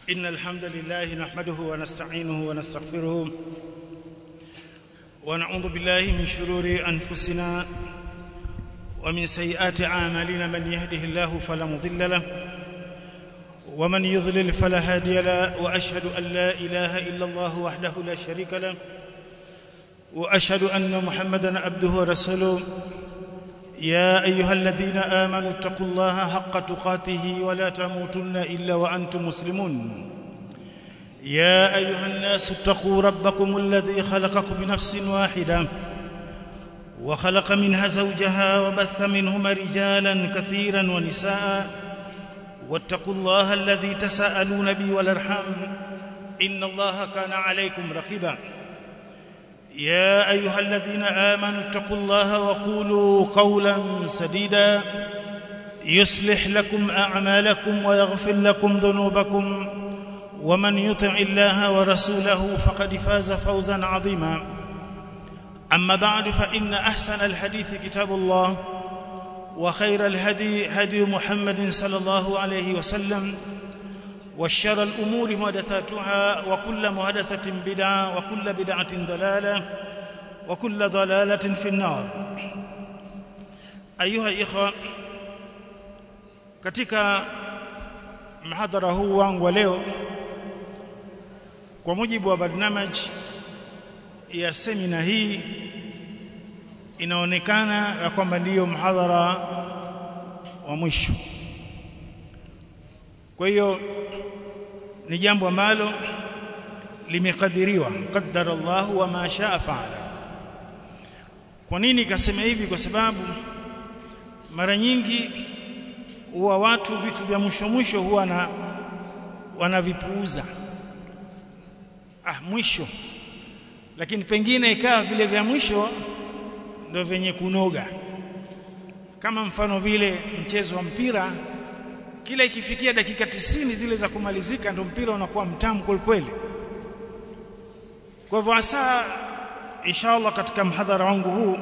إن الحمد لله نحمده ونستعينه ونستغفره ونعوذ بالله من شرور أنفسنا ومن سيئات أعمالنا من يهده الله فلا مضل له ومن يضلل فلا هادي له وأشهد أن لا إله إلا الله وحده لا شريك له وأشهد أن محمدا عبده ورسوله يا أيها الذين آمنوا اتقوا الله حق تقاته ولا تموتن إلا وأنتم مسلمون يا أيها الناس اتقوا ربكم الذي خلقكم بنفس واحدة وخلق منها زوجها وبث منهما رجالا كثيرا ونساء واتقوا الله الذي تساءلون به والارحام إن الله كان عليكم رقيبا يا أيها الذين آمنوا اتقوا الله وقولوا قولا سديدا يصلح لكم أعمالكم ويغفر لكم ذنوبكم ومن يطع الله ورسوله فقد فاز فوزا عظيما أما بعد فإن أحسن الحديث كتاب الله وخير الهدي هدي محمد صلى الله عليه وسلم والشر الأمور محدثاتها وكل محدثة بدعة وكل بدعة ضلالة وكل ضلالة في النار أيها الإخوة katika mhadhara huu wangu wa leo kwa mujibu wa barnamaj ya semina hii inaonekana ya kwamba ndiyo mhadhara wa mwisho kwa hiyo ni jambo ambalo limekadiriwa qaddara Allah wa ma shaa faala kwa nini kasema hivi kwa sababu mara nyingi huwa watu vitu vya mwisho mwisho huwa na wanavipuuza ah mwisho lakini pengine ikawa vile vya mwisho ndio vyenye kunoga kama mfano vile mchezo wa mpira kila ikifikia dakika tisini zile za kumalizika ndio mpira unakuwa mtamu kweli kweli kwa hivyo hasa inshallah katika mhadhara wangu huu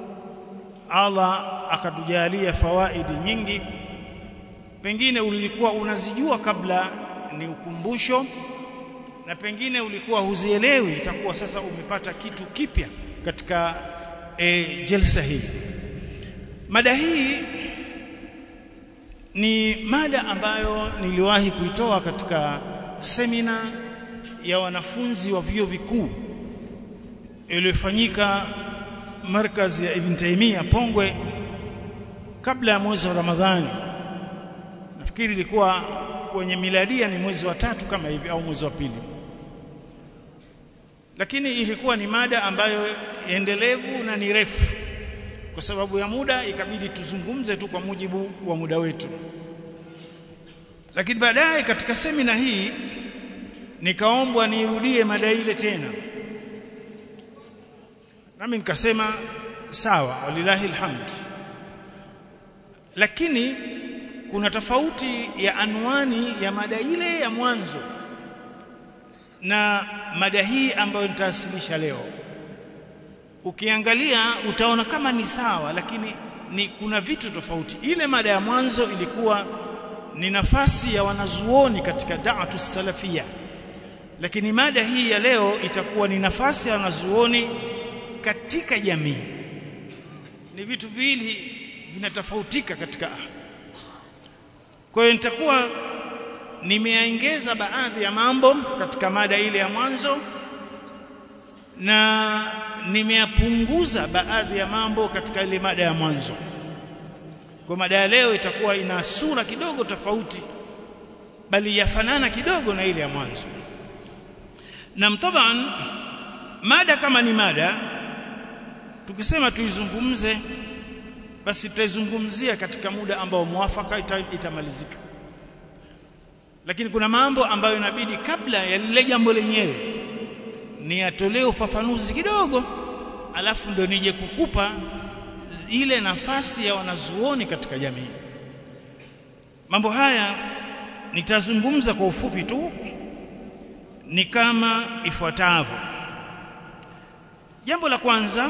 Allah akatujalia fawaidi nyingi pengine ulikuwa unazijua kabla ni ukumbusho na pengine ulikuwa huzielewi itakuwa sasa umepata kitu kipya katika e, jelsa hii mada hii ni mada ambayo niliwahi kuitoa katika semina ya wanafunzi wa vyuo vikuu iliyofanyika markazi ya Ibn Taymiyyah Pongwe kabla ya mwezi wa Ramadhani nafikiri ilikuwa kwenye miladia ni mwezi wa tatu kama hivi au mwezi wa pili lakini ilikuwa ni mada ambayo endelevu na ni refu kwa sababu ya muda ikabidi tuzungumze tu kwa mujibu wa muda wetu lakini baadaye katika semina hii nikaombwa nirudie mada ile tena nami nikasema sawa walilahi alhamd lakini kuna tofauti ya anwani ya mada ile ya mwanzo na mada hii ambayo nitawasilisha leo ukiangalia utaona kama ni sawa lakini ni kuna vitu tofauti ile mada ya mwanzo ilikuwa ni nafasi ya wanazuoni katika da'atu salafia lakini mada hii ya leo itakuwa ni nafasi ya wanazuoni katika jamii ni vitu viwili vinatofautika katika kwa hiyo nitakuwa nimeongeza baadhi ya mambo katika mada ile ya mwanzo na nimeyapunguza baadhi ya mambo katika ile mada ya mwanzo kwa mada ya leo itakuwa ina sura kidogo tofauti bali yafanana kidogo na ile ya mwanzo na mtaban mada kama ni mada tukisema tuizungumze basi tutaizungumzia katika muda ambao mwafaka ita, itamalizika lakini kuna mambo ambayo inabidi kabla ya lile jambo lenyewe ni atolee ufafanuzi kidogo alafu ndio nije kukupa ile nafasi ya wanazuoni katika jamii mambo haya nitazungumza kwa ufupi tu ni kama ifuatavyo jambo la kwanza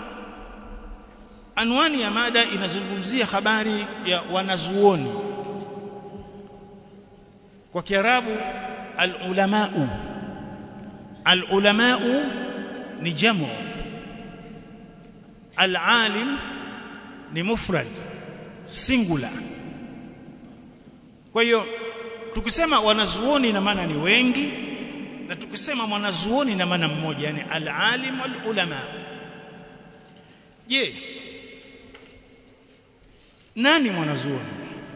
anwani ya mada inazungumzia habari ya wanazuoni kwa Kiarabu al-ulamau al-ulamau ni jamu al-alim ni mufrad singular kwa hiyo tukisema wanazuoni ina maana ni wengi na tukisema mwanazuoni ina maana mmoja yani al-alim wal-ulama je nani mwanazuoni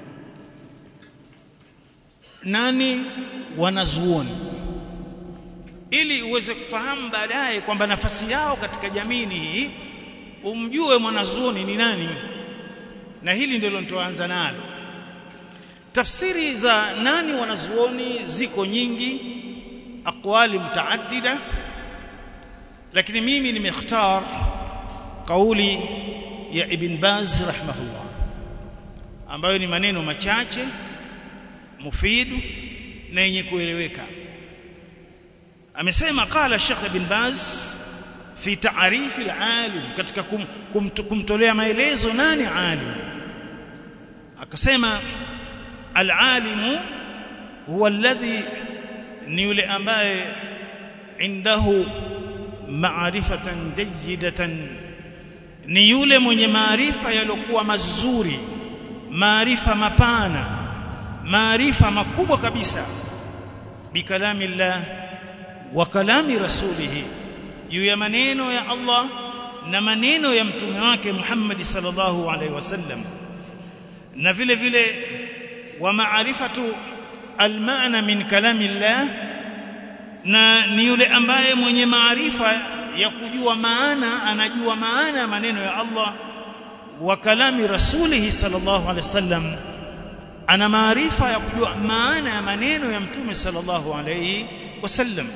nani wanazuoni ili uweze kufahamu baadaye kwamba nafasi yao katika jamii ni hii umjue mwanazuoni ni nani na hili ndilo nitoanza nalo tafsiri za nani wanazuoni ziko nyingi aqwali mutaaddida lakini mimi nimekhtar kauli ya ibn Baz rahimahullah ambayo ni maneno machache mufidu na yenye kueleweka amesema qala Sheikh ibn Baz fi ta'rif al-alim katika kum, kum, kumtolea maelezo nani alim akasema al-alim huwa alladhi ni yule ambaye indahu ma'rifatan jayyidatan ni yule mwenye maarifa yaliokuwa mazuri maarifa mapana maarifa makubwa kabisa bikalamillah wa kalami rasulihi juu ya maneno ya Allah na maneno ya mtume wake Muhammad sallallahu alaihi wasallam na vile vile wa maarifatu almaana min kalamillah na ni yule ambaye mwenye maarifa ya kujua maana anajua maana ya maneno ya Allah wa kalami rasulihi sallallahu alaihi wasallam ana maarifa ya kujua maana ya maneno ya mtume sallallahu alaihi wasallam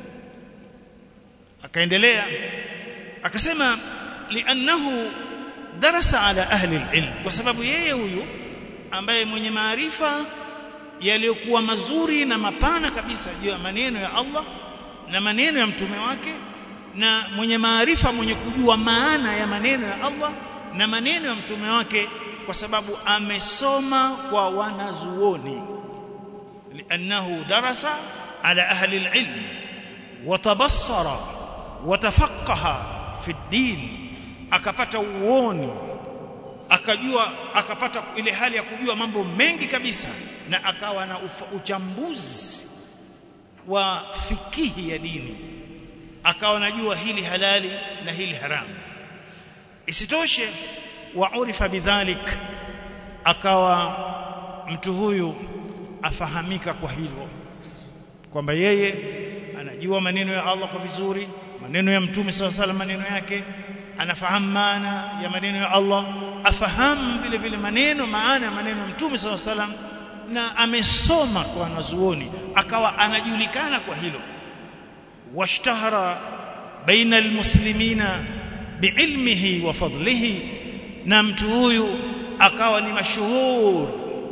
akaendelea akasema li'annahu darasa ala ahli alilm kwa sababu yeye huyu ambaye mwenye maarifa yaliyokuwa mazuri na mapana kabisa juu ya maneno ya Allah na maneno ya mtume wake na mwenye maarifa mwenye kujua maana ya maneno ya Allah na maneno ya mtume wake kwa sababu amesoma kwa wanazuoni li'annahu darasa ala ahli alilm watabassara watafaqaha fi din akapata uoni akajua akapata ile hali ya kujua mambo mengi kabisa na akawa na ufa, uchambuzi wa fikihi ya dini akawa anajua hili halali na hili haramu isitoshe wa urifa bidhalik akawa mtu huyu afahamika kwa hilo kwamba yeye anajua maneno ya Allah kwa vizuri maneno ya mtume saw salam maneno yake anafahamu maana ya maneno ya Allah afahamu vile vile maneno maana ya maneno ya mtume saw salam na amesoma kwa wanazuoni akawa anajulikana kwa hilo washtahara baina almuslimina biilmihi wa fadlihi na mtu huyu akawa ni mashuhur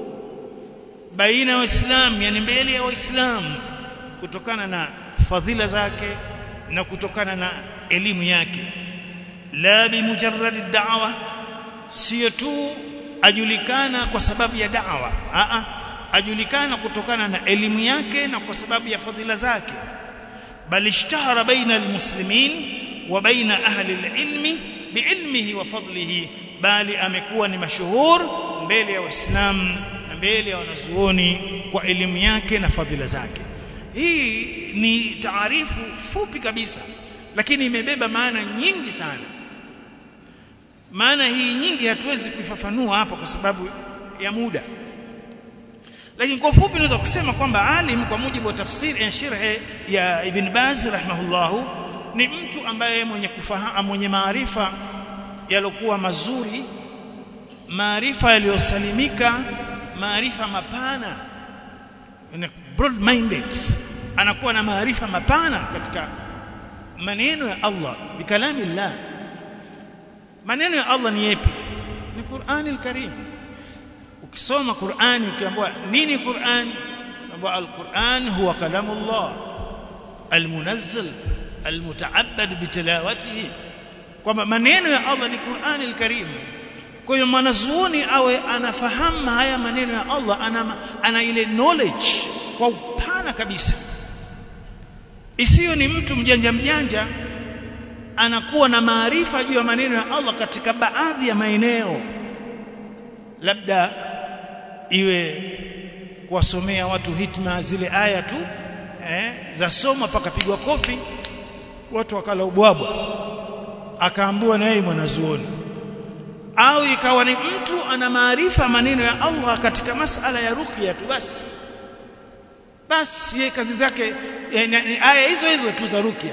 baina ya waislamu yani mbele ya waislamu kutokana na fadhila zake na kutokana na elimu yake la bimujarrad da'wa sio tu ajulikana kwa sababu ya da'wa a ajulikana kutokana na elimu yake na kwa sababu ya fadhila zake bal ishtahara baina almuslimin wa baina ahli alilmi biilmihi wa fadlihi bali amekuwa ni mashuhur mbele ya waislamu na mbele ya wanazuoni kwa elimu yake na fadhila zake hii ni taarifu fupi kabisa lakini imebeba maana nyingi sana maana hii nyingi hatuwezi kuifafanua hapa kwa sababu ya muda lakini kwa ufupi naweza kusema kwamba alim kwa mujibu wa tafsiri ya shirhe ya Ibn Baz rahimahullahu ni mtu ambaye mwenye kufahamu mwenye maarifa yalokuwa mazuri maarifa yaliyosalimika maarifa mapana broad minded anakuwa na maarifa mapana katika maneno ya Allah bikalami Allah maneno ya Allah ni yapi ni Qur'ani al-Karim ukisoma Qur'ani ukiambiwa nini Qur'an ambapo al-Qur'an huwa kalamu Allah al-munazzal al-muta'abbad bitilawatihi kwamba maneno ya Allah ni Qur'ani al-Karim kwa hiyo mwanazuoni awe anafahamu haya maneno ya Allah ana, ana ile knowledge kwa upana kupona kabisa isiyo ni mtu mjanja mjanja anakuwa na maarifa juu ya maneno ya Allah katika baadhi ya maeneo labda iwe kuwasomea watu hitma zile aya tu eh, za soma pakapigwa kofi watu wakala ubwabwa akaambiwa na yeye mwanazuoni au ikawa ni mtu ana maarifa maneno ya Allah katika masala ya ruqya tu basi basi yeye kazi zake aya hizo hizo tu za ruqya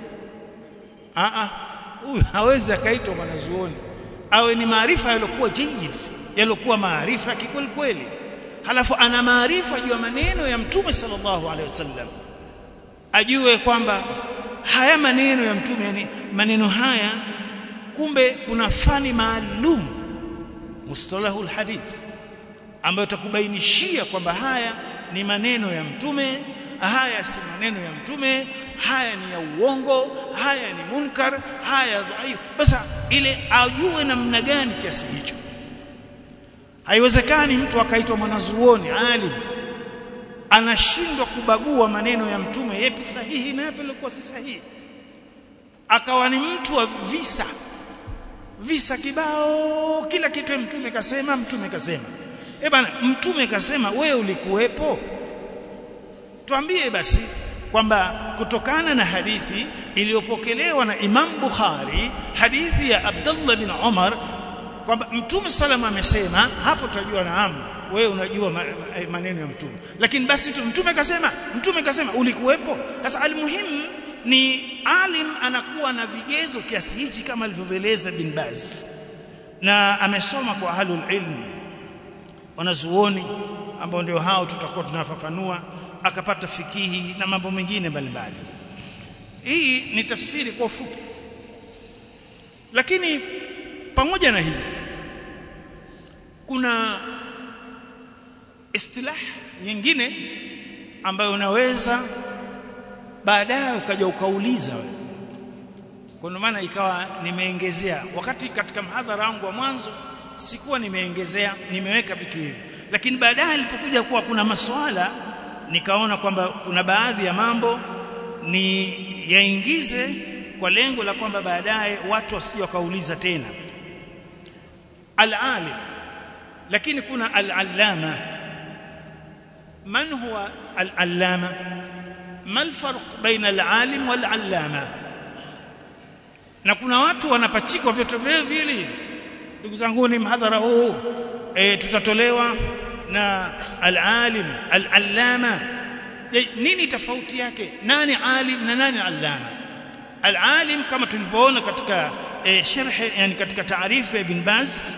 a a huyu hawezi akaitwa mwanazuoni awe ni maarifa yaliokuwa jayid yaliokuwa maarifa kikweli kweli halafu ana maarifa juu ya maneno ya mtume sallallahu alaihi wasallam ajue kwamba haya maneno ya mtume yani maneno haya kumbe kuna fani maalum mustalahul hadith ambayo takubainishia kwamba haya ni maneno ya mtume haya si maneno ya mtume haya ni ya uongo haya ni munkar haya dhaifu basi ile ajue namna gani kiasi hicho haiwezekani mtu akaitwa mwanazuoni alim anashindwa kubagua maneno ya mtume yapi sahihi na yapi yalikuwa si sahihi akawa ni mtu wa visa visa kibao kila kitu mtume kasema mtume kasema eh bana mtume kasema wewe ulikuwepo tuambie basi kwamba kutokana na hadithi iliyopokelewa na Imam Bukhari hadithi ya Abdullah bin Umar kwamba mtume sallam amesema hapo tutajua naam wewe unajua maneno ya mtume lakini basi tu mtume kasema mtume kasema ulikuwepo sasa almuhimu ni alim anakuwa na vigezo kiasi hichi kama alivyoeleza bin Baz na amesoma kwa ahlul ilm wanazuoni ambao ndio hao tutakuwa tunafafanua akapata fikihi na mambo mengine mbalimbali hii ni tafsiri kwa ufupi lakini pamoja na hili kuna istilah nyingine ambayo unaweza baadaye ukaja ukauliza kwa maana ikawa nimeongezea wakati katika mhadhara wangu wa mwanzo sikuwa nimeongezea nimeweka vitu hivi lakini baadaye ilipokuja kuwa kuna maswala nikaona kwamba kuna baadhi ya mambo ni yaingize kwa lengo la kwamba baadaye watu wasije wakauliza tena al-alim lakini kuna al-allama man huwa al-allama ما الفرق بين العالم والعلامه na kuna watu wanapachikwa vyote vile vile ndugu zangu ni mhadhara huu e, tutatolewa na al-alim al-allama nini tofauti yake nani alim na nani allama al-alim kama tulivyoona katika e, sharh yani katika taarifu ya ibn Baz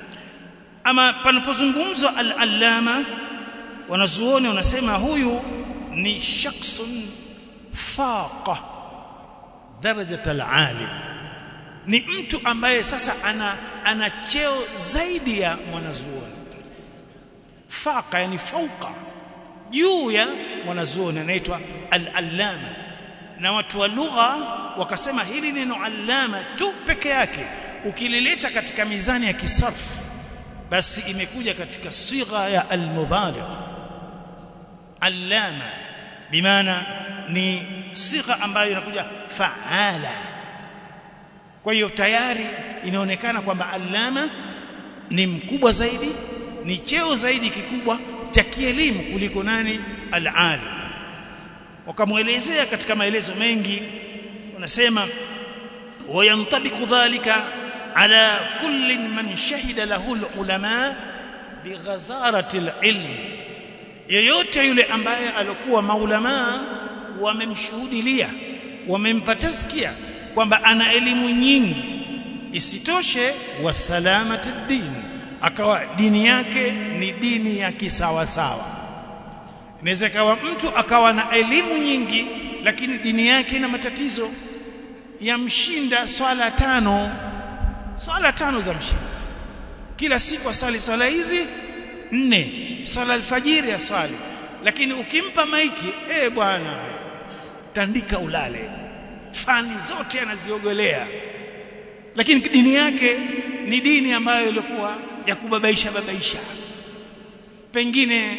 ama panapozungumzwa al-allama wanazuoni wanasema huyu ni shakhsun faqa darajat al-alim ni mtu ambaye sasa ana ana cheo zaidi ya mwanazuoni faqa yani fauqa juu ya mwanazuoni anaitwa al-allama na watu wa lugha wakasema hili neno allama tu peke yake ukilileta katika mizani ya kisarf basi imekuja katika sigha ya al-mubaligh allama bimaana ni sigha ambayo inakuja faala kwa hiyo tayari inaonekana kwamba allama ni mkubwa zaidi ni cheo zaidi kikubwa cha kielimu kuliko nani al-alim wakamuelezea katika maelezo mengi wanasema wayantabiku dhalika ala kulli man shahida lahu al-ulama bighazarati al-ilm yeyote yule ambaye alikuwa maulama wamemshuhudilia wamempa tazkia kwamba ana elimu nyingi isitoshe wa salamati din akawa dini yake ni dini ya kisawa sawa inaweza kawa mtu akawa na elimu nyingi lakini dini yake ina matatizo yamshinda swala tano swala tano za mshinda kila siku aswali swala hizi nne swala alfajiri aswali lakini ukimpa maiki eh bwana tandika ulale fani zote anaziogolea lakini dini yake ni dini ambayo ilikuwa ya kubabaisha babaisha pengine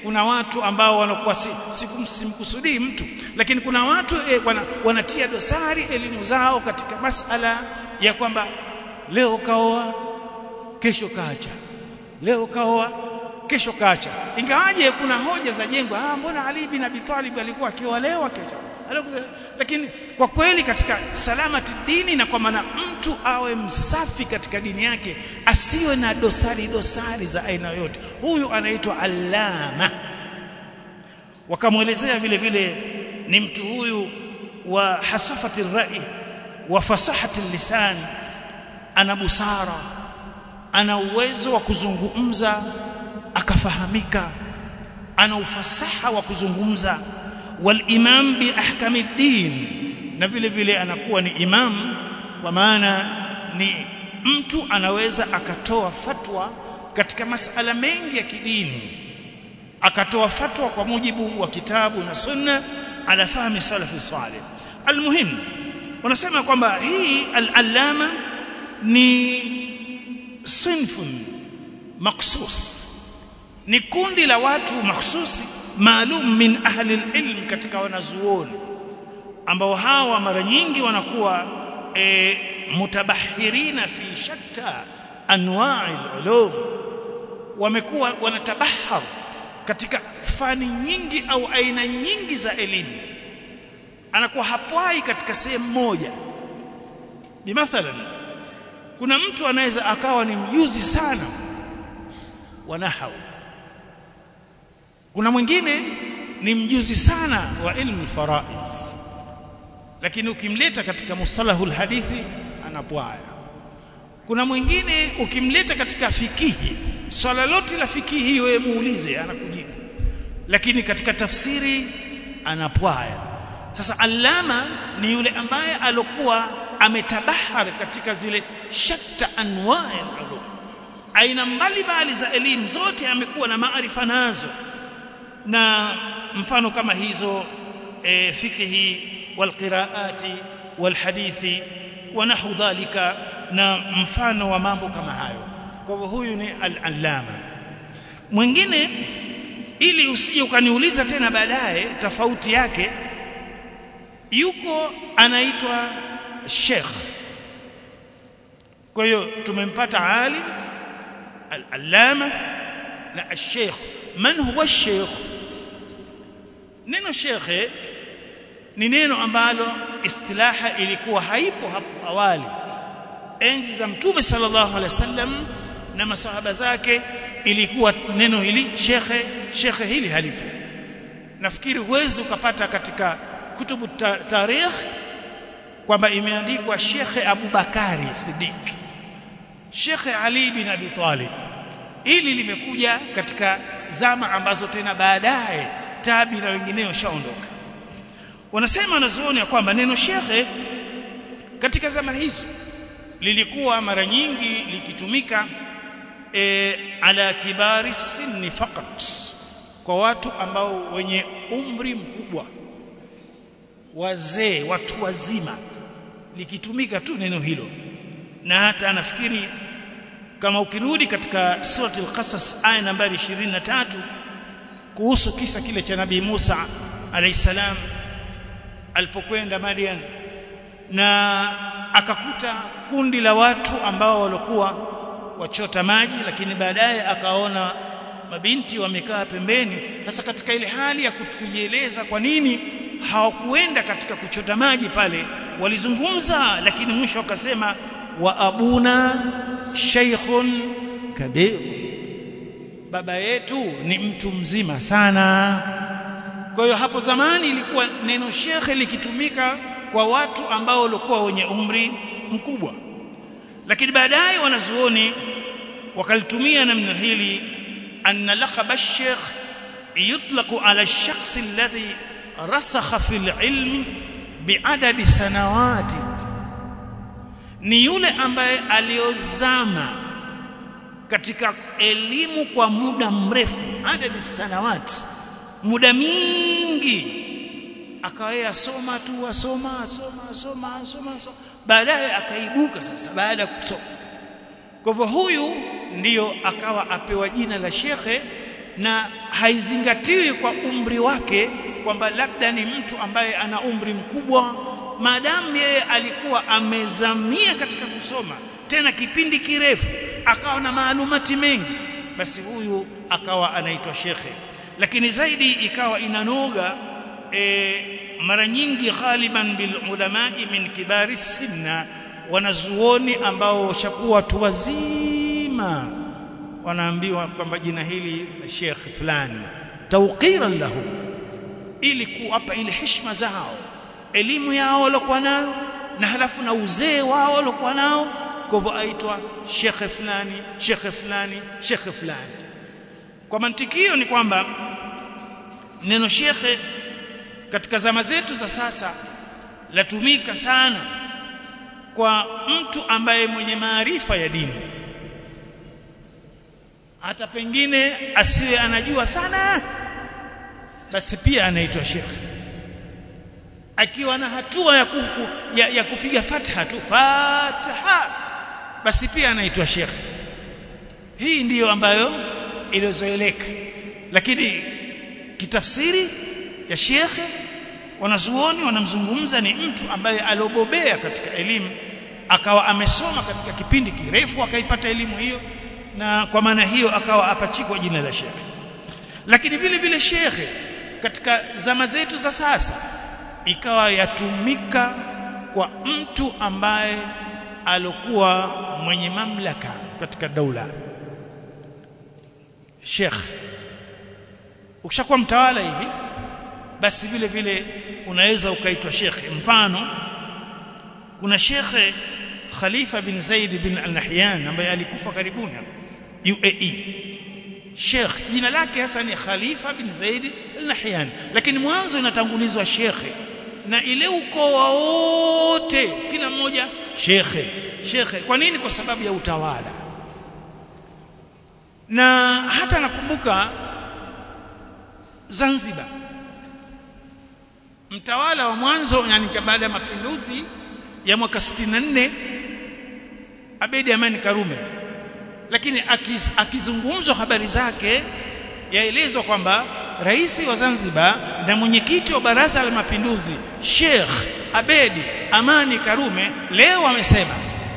kuna watu ambao wanakuwa si, simkusudii mtu lakini kuna watu e, wana, wanatia dosari elimu zao katika masala ya kwamba leo kaoa kesho kaacha leo kaoa kesho kaacha ingawaje kuna hoja za jengo ah mbona Ali bin Abi Talib alikuwa akioa leo kesho lakini kwa kweli katika salamati dini na kwa maana mtu awe msafi katika dini yake asiwe na dosari dosari za aina yote huyu anaitwa allama wakamwelezea vile vile ni mtu huyu wa hasafati rai wa fasahati lisan ana busara ana uwezo wa kuzungumza akafahamika ana ufasaha wa kuzungumza walimam bi ahkami din na vile vile anakuwa ni imam kwa maana ni mtu anaweza akatoa fatwa katika masala mengi ya kidini akatoa fatwa kwa mujibu wa kitabu na sunna ala fahmi salafi salih almuhim wanasema kwamba hii al-allama ni sinfun maksus ni kundi la watu mahsusi maalum min ahli ilm katika wanazuoni ambao hawa mara nyingi wanakuwa e, mutabahirina fi shatta anwa'i ulum wamekuwa wanatabahar katika fani nyingi au aina nyingi za elimu anakuwa hapwai katika sehemu moja bimathalan kuna mtu anaweza akawa ni mjuzi sana wa nahau kuna mwingine ni mjuzi sana wa ilmu faraid lakini ukimleta katika mustalahul hadithi anapwaya kuna mwingine ukimleta katika fikihi swala lote la fikihi wewe muulize anakujibu lakini katika tafsiri anapwaya sasa allama ni yule ambaye alokuwa ametabahar katika zile shatta anwa'i ulum aina mbalimbali za elimu zote amekuwa na maarifa nazo na mfano kama hizo e, fikihi walqiraati walhadithi wa nahu dhalika na mfano wa mambo kama hayo kwa hivyo huyu ni al-allama mwingine ili usije ukaniuliza tena baadaye tofauti yake yuko anaitwa sheikh kwa hiyo tumempata alim al-allama na al-sheikh man huwa al-sheikh neno shekhe ni neno ambalo istilaha ilikuwa haipo hapo awali enzi za mtume sallallahu alaihi wasallam na masahaba zake ilikuwa neno hili shekhe shekhe hili halipo nafikiri huwezi ukapata katika kutubu ta tarikh kwamba imeandikwa shekhe Abu Bakari Siddiq shekhe Ali bin Abi Talib ili limekuja katika zama ambazo tena baadaye tabi na wengineo shaondoka wanasema wanazuoni ya kwamba neno shekhe katika zama hizo lilikuwa mara nyingi likitumika e, ala kibari sinni fakat kwa watu ambao wenye umri mkubwa wazee watu wazima likitumika tu neno hilo na hata nafikiri kama ukirudi katika surati al-qasas aya nambari 23 kuhusu kisa kile cha nabii Musa alayhi salam alipokwenda Madian na akakuta kundi la watu ambao walikuwa wachota maji lakini baadaye akaona mabinti wamekaa pembeni sasa katika ile hali ya kujieleza kwa nini hawakuenda katika kuchota maji pale walizungumza lakini mwisho wakasema wa abuna shaykhun kabir baba yetu ni mtu mzima sana kwa hiyo hapo zamani ilikuwa neno shekhe likitumika kwa watu ambao walikuwa wenye umri mkubwa lakini baadaye wanazuoni wakalitumia namna hili anna laqab ash-sheikh yutlaqu ala ash-shakhs alladhi rasakha fil ilmi biadadi sanawati ni yule ambaye aliozama katika elimu kwa muda mrefu adadi sanawati muda mingi akawa asoma tu asoma asoma asoma asoma, asoma. baadaye akaibuka sasa baada ya kusoma kwa hivyo huyu ndiyo akawa apewa jina la shekhe na haizingatiwi kwa umri wake kwamba labda ni mtu ambaye ana umri mkubwa maadamu yeye alikuwa amezamia katika kusoma tena kipindi kirefu akawa na maalumati mengi basi huyu akawa anaitwa shekhe lakini zaidi ikawa inanoga e, mara nyingi ghaliban bil ulamai min kibari sinna wanazuoni ambao washakuwa watu wazima wanaambiwa kwamba jina hili la Sheikh fulani tawqiran lahu ili kuwapa ile heshima zao elimu yao waliokuwa nayo na halafu na uzee wao waliokuwa nao kwa hivyo aitwa shekhe fulani shekhe fulani shekhe fulani kwa mantikio ni kwamba neno shekhe katika zama zetu za sasa latumika sana kwa mtu ambaye mwenye maarifa ya dini hata pengine asiwe anajua sana basi pia anaitwa shekhe akiwa na hatua ya, kuku, ya, ya kupiga fatha tu fataha basi pia anaitwa shekhe hii ndiyo ambayo ilizoeleka lakini kitafsiri ya shekhe wanazuoni wanamzungumza ni mtu ambaye aliobobea katika elimu akawa amesoma katika kipindi kirefu akaipata elimu hiyo na kwa maana hiyo akawa apachikwa jina la shekhe lakini vile vile shekhe katika zama zetu za sasa ikawa yatumika kwa mtu ambaye alikuwa mwenye mamlaka katika daula Sheikh ukishakuwa mtawala hivi basi vile vile unaweza ukaitwa Sheikh mfano kuna Sheikh Khalifa bin Zaid bin Al-Nahyan ambaye alikufa karibuni UAE Sheikh jina lake hasa ni Khalifa bin Zaid Al-Nahyan lakini mwanzo inatangulizwa Sheikh na ile ukoo wote kila mmoja shekhe shekhe kwa nini kwa sababu ya utawala na hata nakumbuka Zanzibar mtawala wa mwanzo yani baada ya mapinduzi ya mwaka 64 Abedi Amani Karume lakini akiz, akizungumzwa habari zake yaelezwa kwamba rais wa Zanzibar na mwenyekiti wa baraza la mapinduzi Sheikh Abedi Amani Karume leo amesema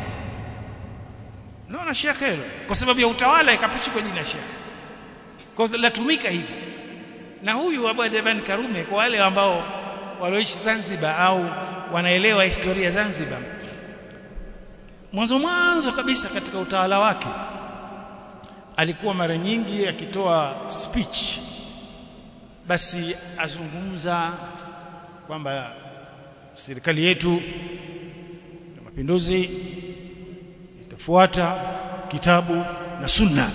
naona Sheikh hilo kwa sababu ya utawala ikapachikwa jina Sheikh kwa latumika hivi na huyu Abedi Amani Karume kwa wale ambao walioishi Zanzibar au wanaelewa historia Zanzibar mwanzo mwanzo kabisa katika utawala wake alikuwa mara nyingi akitoa speech basi azungumza kwamba serikali yetu ya mapinduzi itafuata kitabu na sunna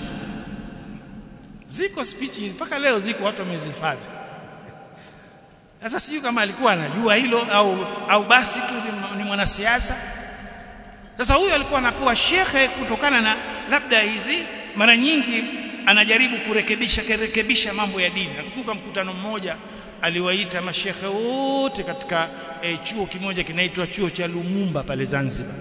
ziko speech mpaka leo ziko watu wamezihifadhi sasa sijui kama alikuwa anajua hilo au au basi tu ni mwanasiasa sasa huyu alikuwa anapewa shekhe kutokana na labda hizi mara nyingi anajaribu kurekebisha kurekebisha mambo ya dini nakumbuka mkutano mmoja aliwaita mashekhe wote katika e, chuo kimoja kinaitwa chuo cha Lumumba pale Zanzibar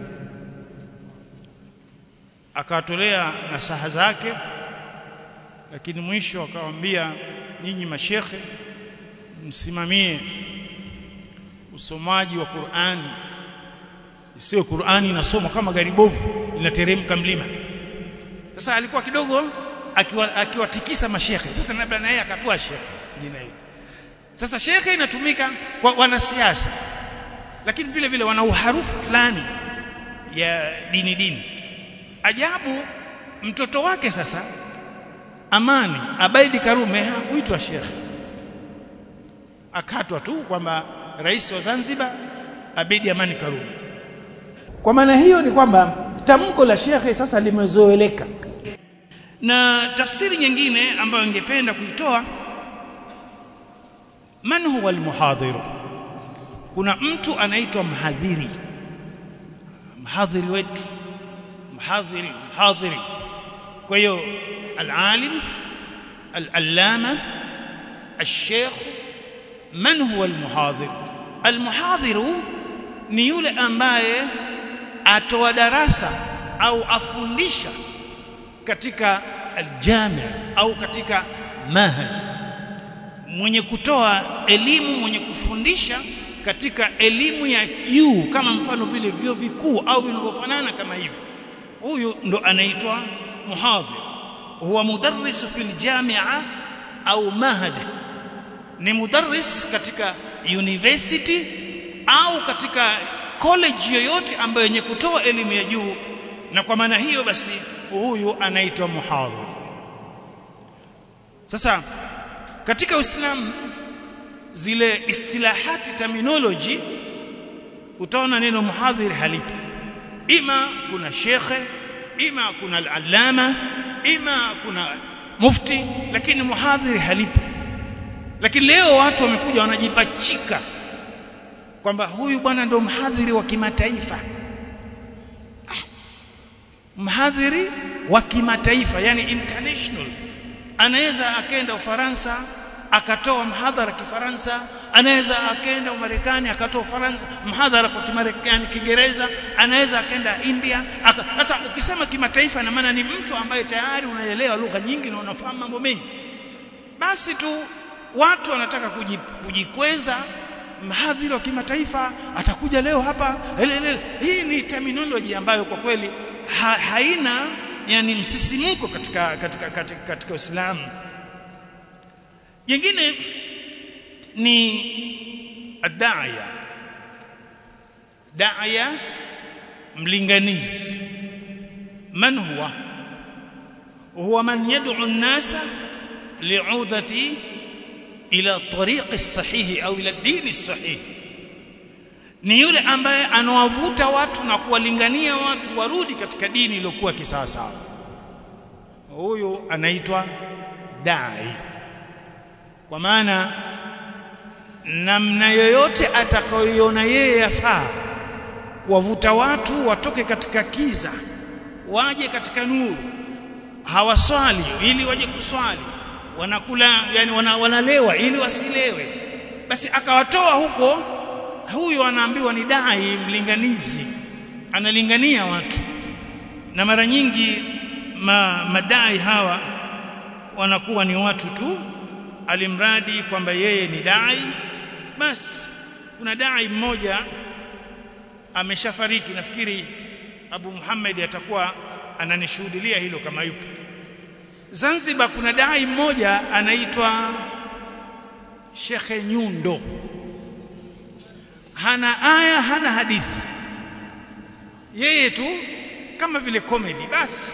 akawatolea nasaha zake lakini mwisho akawaambia nyinyi mashekhe msimamie usomaji wa Qur'ani sio Qur'ani inasomwa kama gari bovu linateremka mlima sasa alikuwa kidogo akiwatikisa akiwa mashekhe sasa labda na yeye akapewa shekhe jina hilo sasa shekhe inatumika kwa wanasiasa lakini vile vile wana uharufu fulani ya dini dini ajabu mtoto wake sasa Amani Abaidi Karume hakuitwa shekhe akatwa tu kwamba rais wa Zanzibar Abedi Amani Karume kwa maana hiyo ni kwamba tamko la shekhe sasa limezoeleka na tafsiri nyingine ambayo ningependa kuitoa man huwa almuhadhir kuna mtu anaitwa mhadhiri mhadhiri wetu mhadhiri mhadhiri kwa hiyo alalim alallama الشيخ من هو المحاضر المحاضر ni yule ambaye atoa darasa au afundisha katika aljami au katika mahad mwenye kutoa elimu mwenye kufundisha katika elimu ya juu kama mfano vile vyuo vikuu au vinavyofanana kama hivi huyu ndo anaitwa muhadhir huwa mudarris fil jamia au mahad ni mudarris katika university au katika college yoyote ambayo yenye kutoa elimu ya juu na kwa maana hiyo basi huyu anaitwa muhadhir sasa katika Uislamu zile istilahati terminology utaona neno muhadhir halipo ima kuna shekhe ima kuna al-allama ima kuna mufti lakini muhadhir halipo lakini leo watu wamekuja wanajipachika kwamba huyu bwana ndio mhadhiri wa kimataifa mhadhiri wa kimataifa yani international anaweza akaenda Ufaransa akatoa mhadhara kifaransa anaweza akaenda Marekani akatoa mhadhara kwa Kimarekani Kiingereza anaweza akaenda India sasa aka, ukisema kimataifa na maana ni mtu ambaye tayari unaelewa lugha nyingi na unafahamu mambo mengi basi tu watu wanataka kujikweza mhadhiri wa kimataifa atakuja leo hapa elele. hii ni terminology ambayo kwa kweli ha, haina yani msisimko katika katika katika, katika Uislamu jingine ni adaya daya mlinganizi man huwa huwa man yad'u an-nasa li'udati ila tariqi sahihi au ila dini sahihi ni yule ambaye anawavuta watu na kuwalingania watu warudi katika dini iliyokuwa kisawasawa huyu anaitwa dai kwa maana namna yoyote atakayoiona yeye yafaa kuwavuta watu watoke katika kiza waje katika nuru hawaswali ili waje kuswali wanakula yani wana, wanalewa ili wasilewe basi akawatoa huko huyu anaambiwa ni dai mlinganizi analingania watu na mara nyingi ma, madai hawa wanakuwa ni watu tu alimradi kwamba yeye ni dai basi kuna dai mmoja ameshafariki nafikiri Abu Muhammad atakuwa ananishuhudilia hilo kama yupo Zanzibar kuna dai mmoja anaitwa Shekhe Nyundo hana aya hana hadithi yeye tu kama vile comedy basi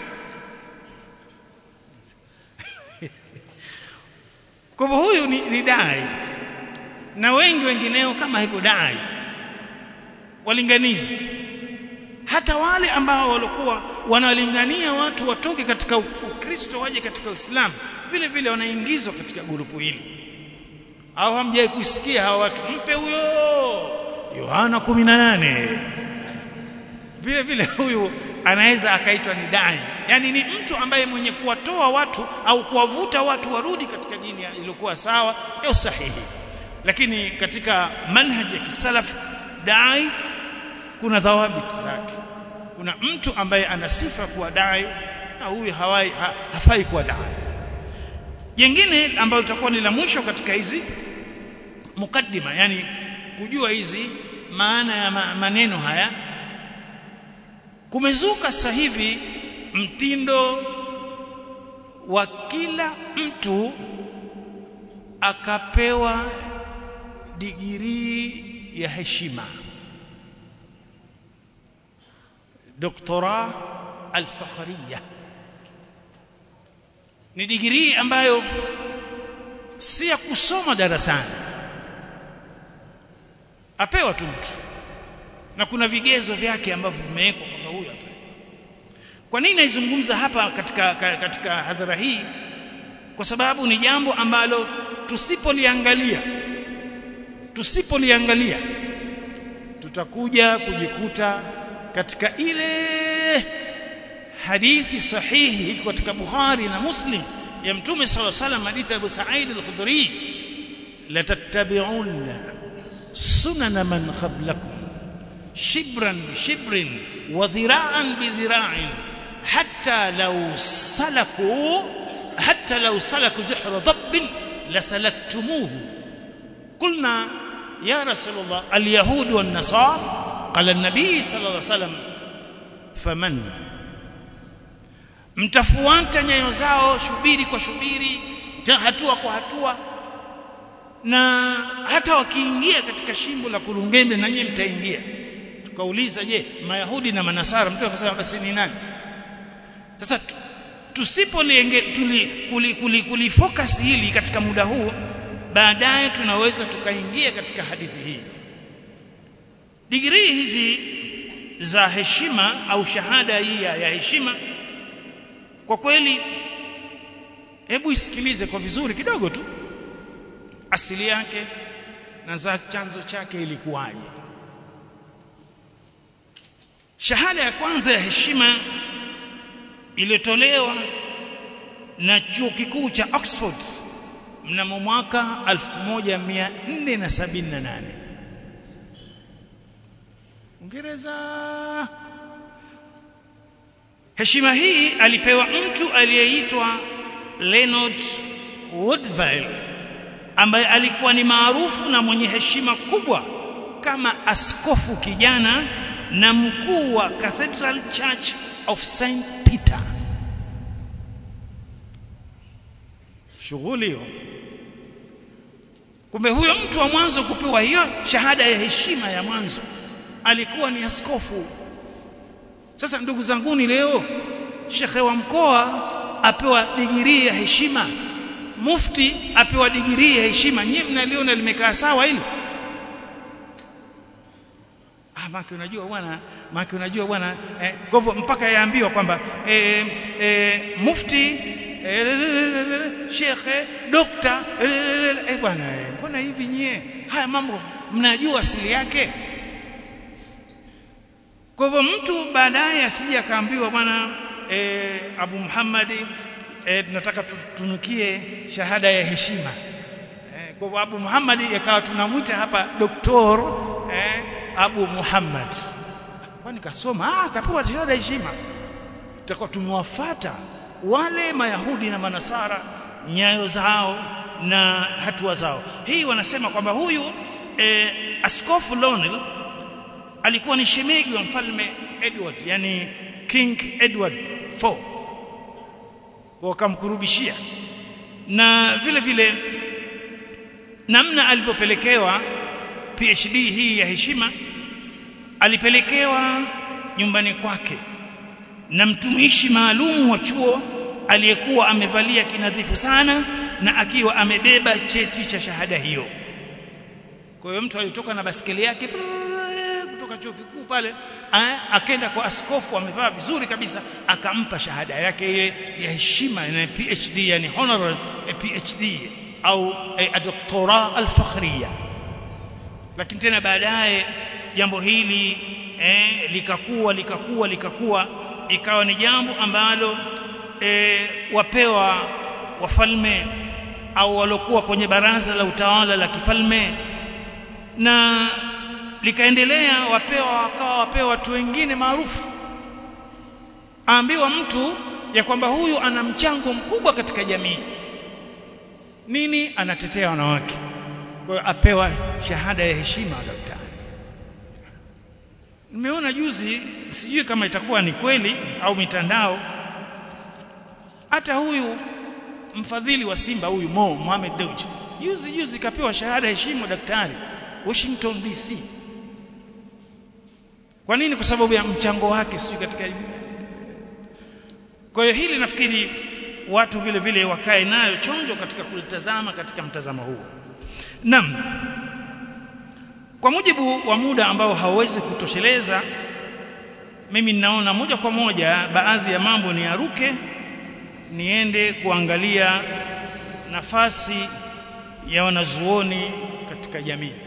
kwa hivyo huyu ni, ni dai na wengi wengineo kama hivyo dai walinganizi hata wale ambao walikuwa wanalingania watu watoke katika Ukristo waje katika Uislamu vile vile wanaingizwa katika grupu hili au hamjai kusikia hawa watu mpe huyo Yohana 18 vile vile huyu anaweza akaitwa ni dai yani ni mtu ambaye mwenye kuwatoa watu au kuwavuta watu warudi katika dini iliyokuwa sawa ya sahihi lakini katika manhaji ya kisalaf dai kuna dhawabit zake kuna mtu ambaye ana sifa kuwa dai na huyu hawai ha, hafai kuwa dai jingine ambalo litakuwa ni la mwisho katika hizi mukaddima yani kujua hizi maana ya maneno haya kumezuka sasa hivi mtindo wa kila mtu akapewa digirii ya heshima doktora al-fakhriya ni digirii ambayo si ya kusoma darasani apewa tu mtu na kuna vigezo vyake ambavyo vimewekwa kwamba huyu hapa kwa nini naizungumza hapa katika katika hadhara hii kwa sababu ni jambo ambalo tusipoliangalia tusipoliangalia tutakuja kujikuta katika ile hadithi sahihi katika Bukhari na Muslim ya Mtume صلى الله عليه وسلم hadithi Abu Sa'id al-Khudri la tattabi'unna sunana man qablakum shibran shibrin wa dhira'an bi dhira'in hatta law salaku hatta law salaku juhra dabb rabbin lasalaktumuhu qulna ya rasulullah alyahud wan nasara qala an-nabi sallallahu alayhi wasallam faman mtafuata nyayo zao shubiri kwa shubiri hatua kwa hatua na hata wakiingia katika shimbo la kurungende na nyinyi mtaingia tukauliza je mayahudi na manasara mtu akasema basi ni nani sasa tusipolienge tuli kuli, kuli, kuli focus hili katika muda huu baadaye tunaweza tukaingia katika hadithi hii digrii hizi za heshima au shahada hii ya heshima kwa kweli hebu isikilize kwa vizuri kidogo tu asili yake na za chanzo chake ilikuwaje shahada ya kwanza ya heshima iliyotolewa na chuo kikuu cha Oxford mnamo mwaka 1478 Uingereza heshima hii alipewa mtu aliyeitwa Leonard Woodville ambaye alikuwa ni maarufu na mwenye heshima kubwa kama askofu kijana na mkuu wa Cathedral Church of St Peter shughuli hiyo kumbe huyo mtu wa mwanzo kupewa hiyo shahada ya heshima ya mwanzo alikuwa ni askofu sasa ndugu zanguni leo shekhe wa mkoa apewa digirii ya heshima mufti apewa digirii ya heshima nyinyi mnaliona limekaa sawa hili ah maki unajua bwana maki unajua bwana eh, kwa hivyo mpaka yaambiwa kwamba eh, eh, mufti eh, shekhe dokta eh bwana mbona eh, hivi nyie haya mambo mnajua asili yake kwa hivyo mtu baadaye asije akaambiwa bwana eh, Abu Muhammadi eh, tunataka tutunukie shahada ya heshima eh, kwa hivyo Abu Muhammad ikawa tunamwita hapa doktor eh, Abu Muhammad kwani kasoma ah kapewa shahada ya heshima tutakuwa tumewafuata wale mayahudi na manasara nyayo zao na hatua zao hii wanasema kwamba huyu eh, askofu Lonel alikuwa ni shemegi wa mfalme Edward yani King Edward IV wakamkurubishia na vile vile namna alivyopelekewa PhD hii ya heshima alipelekewa nyumbani kwake na mtumishi maalum wa chuo aliyekuwa amevalia kinadhifu sana na akiwa amebeba cheti cha shahada hiyo kwa hiyo mtu alitoka na basikeli yake kutoka chuo kikuu pale akaenda kwa askofu amevaa vizuri kabisa akampa shahada yake ile ya heshima na PhD yani honorary PhD au doktora al-fakhriya lakini tena baadaye jambo hili eh, likakuwa likakuwa likakuwa ikawa ni jambo ambalo eh, wapewa wafalme au walokuwa kwenye baraza la utawala la kifalme na likaendelea wapewa wakawa wapewa watu wengine maarufu aambiwa mtu ya kwamba huyu ana mchango mkubwa katika jamii nini anatetea wanawake kwa hiyo apewa shahada ya heshima daktari nimeona juzi sijui kama itakuwa ni kweli au mitandao hata huyu mfadhili wa Simba huyu Mo Mohamed Dewji juzi juzi kapewa shahada ya heshima daktari Washington DC kwa nini kwa sababu ya mchango wake sijui katika kwa hiyo hili nafikiri watu vile vile wakae nayo chonjo katika kulitazama katika mtazamo huu Naam kwa mujibu wa muda ambao hauwezi kutosheleza mimi ninaona moja kwa moja baadhi ya mambo ni aruke niende kuangalia nafasi ya wanazuoni katika jamii